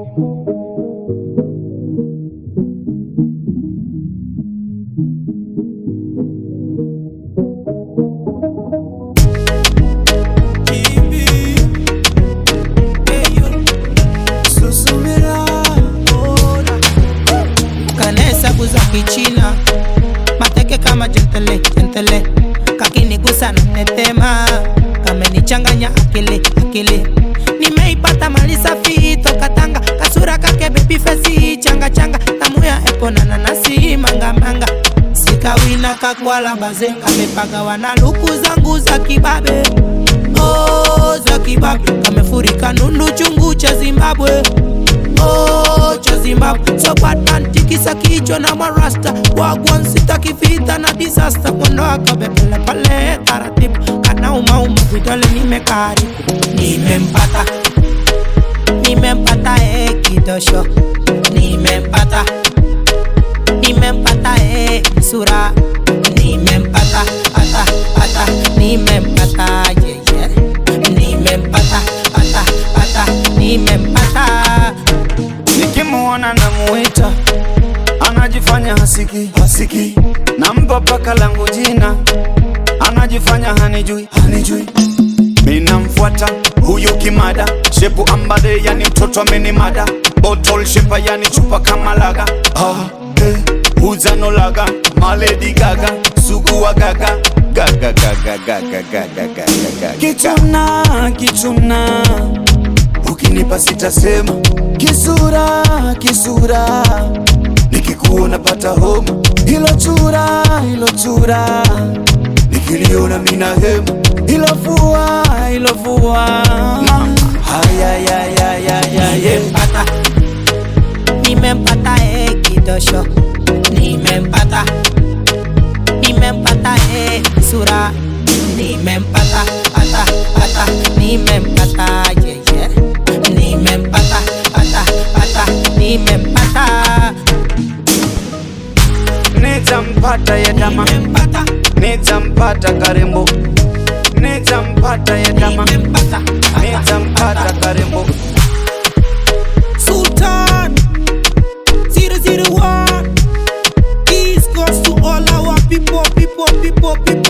kanesabu za kichina mateke kama jentele jentele kakinigusa na tetema kamenichanganya akili akili nimeipata mali safi toka Tanga kasura kake baby face changa changa tamu ya epo na nanasi manga manga sikawina kakwala baze kamepagawa na luku zangu za kibabe oh, za kibabe kamefurika nundu chungu cha Zimbabwe oh, cha Zimbabwe so bad man tikisa kichwa na marasta wagwan sitaki vita na disaster mwendo akabebele pale taratibu kana umauma vidole nimekaribu nimempata nimempata eh, kidosho nimempata nimempata eh, sura nimempata ata ata nimempata yeah, yeah. nimempata ata ata nimempata nikimuona namuita anajifanya hasiki hasiki nampa paka langu jina anajifanya hanijui hanijui minamfuata huyu kimada shepu ambade yani mtoto amenimada botol shepa yani chupa kama laga ah, eh, uzanolaga maledi gaga suguwa gaga gaga gaga gaga gaga gaga gaga kichuna kichuna ukinipa sitasema kisura kisura nikikuona pata homa hilo chura hilo chura nikiliona mina hema hilo fua hilo fua hayayayayaya nimempata nimempata eh, kidosho nimempata nimempata eh, sura nimempata ata ata nimempata yeah, yeah. nimempata ata ata nimempata nitampata yedama nimempata nitampata karembo nitampata yedama nimempata nitampata karembo Sultan 001 East Coast to all our people, people, people, people